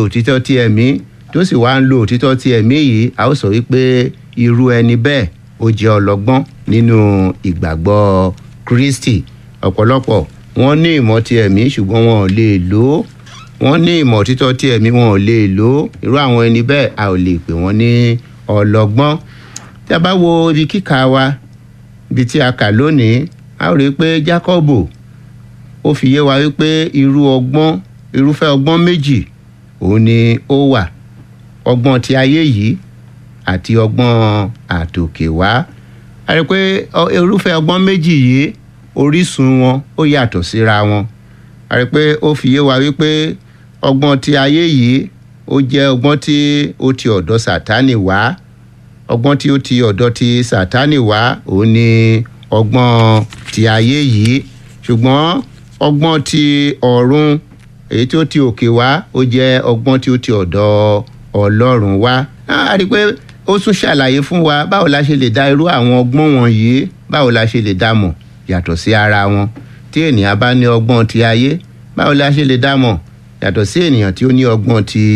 òtítọ́ ti ẹ̀mí tó sì wá ń lo òtítọ́ ti ẹ̀mí yìí a ó sọ wípé irú ẹni bẹ́ẹ̀ ó jẹ́ ọlọ́gbọ́n nínú ìgbàgbọ́ kristi ọ̀pọ̀lọpọ̀ wọ́n ní ìmọ̀ ti ẹ̀mí ṣùgbọ́n wọn ò lè lò ó wọ́n ní ìmọ̀ òtítọ́ ti ẹ̀mí wọn ò lè lò ó irú àwọn ẹni bẹ́ẹ̀ a ò lè pè wọ́n ní ọlọ́gbọ́n tí a bá wo ibi kíkà wa ibi tí a kà lónìí a ó rí i pé jákọ́bù ó fi yé wa wípé irú ọgbọ́n irúfẹ́ ọgbọ́n méjì òun ni ó wà ọgbọ́n ti ayé yìí àti ọgbọ́n àtòkè wá a rí i pé irúfẹ́ ọgbọ́n méjì yìí orísun wọn ó yàtọ̀ síra wọn a rí i pé ó fi yé wa wípé ọgbọ́n ti ayé yìí ó jẹ́ ọgbọ́n tí ó ti ọ̀dọ̀ sàtánì wá ọgbọ́n tí ó ti ọ̀dọ̀ ti sàtánì wá òun ni ọgbọ́n ti ayé yìí ṣùgbọ́n ọgbọ́n ti ọ̀run èyí tí ó ti òkè wá ó jẹ́ ọgbọ́n tí ó ti ọ̀dọ̀ ọlọ́run wá a rí i pé ó tún ṣàlàyé fún wa báwo la ṣe lè dá irú àwọn ọgbọ́n wọ̀nyí báwo la ṣe lè dá mọ̀ yàtọ̀ sí ara wọn tí ènìyàn bá ní ọgbọ́n ti ayé báwo la ṣe lè dá mọ̀ yàtọ̀ sí ènìyàn tí ó ní ọgbọ́n ti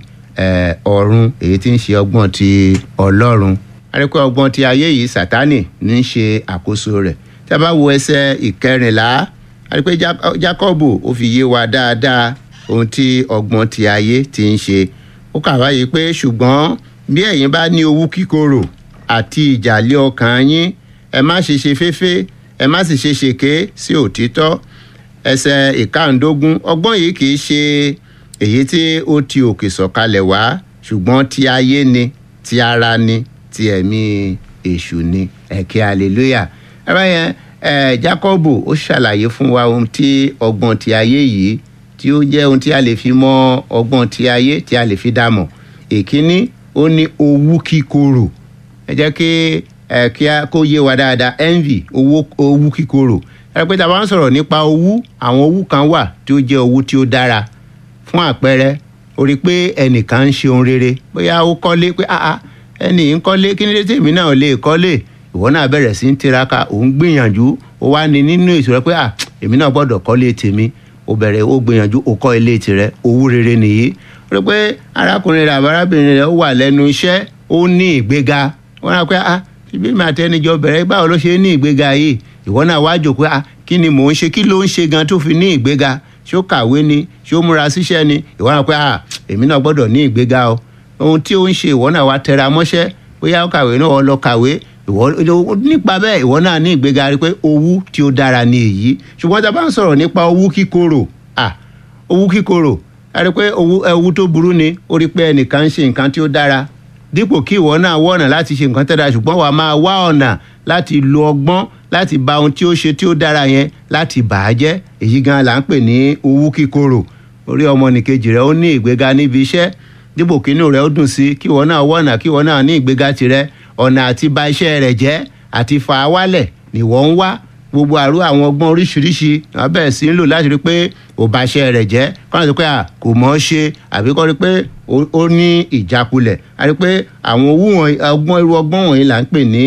ọ̀run èyí tí ń ṣe ọgbọ́n ti ọlọ́run a rí i pé ọgbọ́n ti ayé yìí sátánì ní í ṣe àkóso rẹ̀ tí a bá wo ẹsẹ̀ ìkẹrìnlá a rí i pé jákọ́bù ó fi yé wa dáadáa ohun tí ọgbọ́n ti ayé ti ń ṣe ó kà wáyé pé ṣùgbọ́n bí ẹ̀yin bá ní owú kíkorò àti ìjàlẹ̀ ọkàn yín ẹ má ṣe ṣe féfé ẹ má sì ṣe ṣèké sí òtítọ́ ẹsẹ̀ ìkàndógún ọgbọ́n yìí kì í ṣe èyí tí ó ti òkè sọ̀kalẹ̀ wá ṣùgbọ́n ti ayé ni ti ara ni ti ẹ̀mí èṣù ni ẹ̀kẹ́ hallelujah ẹ̀rọ yẹn ẹ̀ jákọ́bù ó ṣàlàyé fún wa ohun tí ọgbọ́n ti ayé yìí tí ó jẹ́ ohun tí a lè fi mọ ọgbọ́n ti ayé tí a lè fi dá mọ̀ èkíní ó ní owú kíkorò ẹ jẹ́ kí ẹ kí a kó yé wa dáadáa envy owó owú kíkorò ẹ pé tá a bá ń sọ̀rọ̀ nípa owú àwọn owú kan wà tí ó jẹ́ owú tí ó dára fún àpẹẹrẹ o rí i pé ẹnìkan ń ṣe ohun rere bóyá ó kọ́lé pé ah ẹnì ń kọ́lé kí ni dé tèmi náà lè kọ́lé ìwọ náà bẹ̀rẹ̀ sí ń tiraka òun gbìyànjú ó wá ní nínú èso rẹ pé ah èmi náà gbọ́dọ̀ kọ́lé tèmi ó bẹ̀rẹ̀ ó gbìyànjú ó kọ́ ilé tirẹ̀ owú rere nìyí ó rí i pé arákùnrin rẹ̀ àbárábìnrin rẹ̀ ó wà lẹ́nu iṣẹ́ ó ní ìgbéga wọ́n rà pé ah ibi mi àtẹnijọ bẹ̀rẹ̀ báwo ló ṣe ní ìgbéga yìí ìwọ náà wá jò pé ah kí ni mò ń ṣe kí ló ń ṣe gan tó fi ní ìgbéga ṣó kàwé ni ṣó múra síṣẹ́ ni ìwọ náà pé ah èmi náà gbọ́dọ̀ ní ìgbéga o ohun tí ó ń ṣe ìwọ náà wá tẹra mọ́ṣẹ́ bóyá ó kàwé náà ó lọ kàwé ìwọ nípa bẹ́ẹ̀ ìwọ náà ní ìgbéga rí pé owú tí ó dára ni èyí ṣùgbọ́n tá a bá ń sọ̀rọ̀ nípa owú kíkorò ah owú kíkorò a rí pé owú tó burú ni ó rí pé ẹnìkan ń ṣe nǹkan tí ó dára dípò kí ìwọ náà wọ ọ̀nà láti ṣe nǹkan tẹ́ra ṣùgbọ́n wàá máa wá ọ̀nà láti lo ọgbọ́n láti ba ohun tí ó ṣe tí ó dára yẹn láti bà á jẹ́ èyí gan là ń pè ní owú kíkorò orí ọmọnìkejì rẹ ó ní ìgbéga níbi iṣẹ́ dípò kí inú rẹ ó dùn sí kí ìwọ náà wọ ọ̀nà kí ìwọ náà ní ìgbéga tirẹ̀ ọ̀nà àti ba iṣẹ́ rẹ̀ jẹ́ àti fa á wálẹ̀ nìwọ ń wá gbogbo àrú àwọn ọgbọ́n oríṣiríṣi wọn bẹ̀rẹ̀ sí ń lò láti rí pé ò bá iṣẹ́ rẹ̀ jẹ́ kọ́nà tó pé à kò mọ̀ ọ́ ṣe àbí kọ́ rí pé ó ní ìjákulẹ̀ a rí pé àwọn owó wọn ọgbọ́n irú ọgbọ́n wọ̀nyí là ń pè ní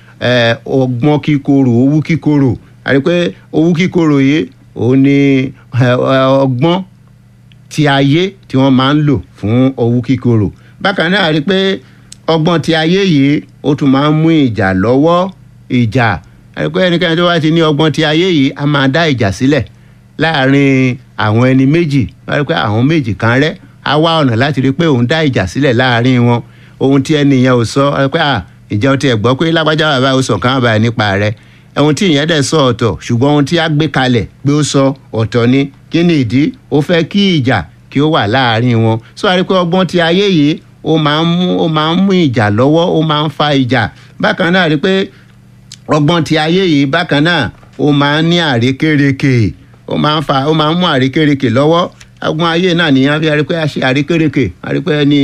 ọgbọ́n kíkorò owú kíkorò a rí pé owú kíkorò yìí òun ni ọgbọ́n ti ayé tí wọ́n máa ń lò fún owú kíkorò bákan náà a rí pé ọgbọ́n ti ayé yìí ó tún máa ń mú ìjà lọ́wọ́ ìjà pé ẹnikẹ́ni tó bá ti ní ọgbọ́n ti ayé yìí a máa dá ìjà sílẹ̀ láàrin àwọn ẹni méjì wọ́n rí pé àwọn méjì kan rẹ́ á wá ọ̀nà láti rí pé òun dá ìjà sílẹ̀ láàrin wọn ohun tí ẹni yẹn ò sọ wọ́n rí pé à ìjẹ́ o ti ẹ̀ gbọ́ pé lágbájá bàbá o sọ kàn báyìí nípa rẹ̀ ohun tí ìyẹn dẹ̀ sọ ọ̀tọ̀ ṣùgbọ́n ohun tí a gbé kalẹ̀ pé ó sọ ọ̀tọ̀ ni kí ni ìdí ó fẹ́ kí ìjà kí ó wà láàrin wọn sọ wá rí pé ọgbọ́n ti ayé yìí ó máa ń mú ó máa ń mú ìjà lọ́wọ́ ó máa ń fa ìjà bákan náà rí pé ọgbọ́n ti ayé yìí bákan náà ó máa ń ní àrékérekè ó máa ń fa ó máa ń mú àrékérekè lọ́wọ́ ọgbọ́n ayé náà nìyẹn fi rí pé a ṣe àrékérekè a rí pé ẹni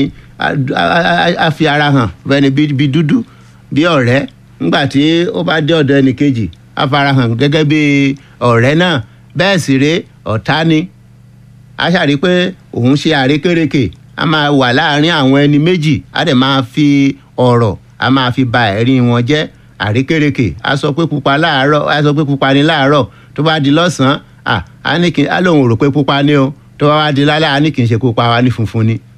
a fi ara hàn bẹ́ẹ̀ni bí dúdú bí ọ̀rẹ́ nígbà tí ó bá dé ọ̀dọ̀ ẹnì kejì a fara hàn gẹ́gẹ́ bí ọ̀rẹ́ náà bẹ́ẹ̀ sì ré ọ̀tá ni a ṣàrí pé òun ṣe àrékérekè a máa wà láàárín àwọn ẹni méjì a dẹ̀ máa fi ọ̀rọ̀ a máa fi ba ẹ̀rí wọn jẹ́ àrékérekè a sọ pé pupa láàárọ̀ a sọ pé pupa ni láàárọ̀ tó bá di lọ́sàn-án à á ní kí á lóun rò pé pupa ni o tó bá wá di lálẹ́ á ní kì í ṣe pupa wa ní funfun ni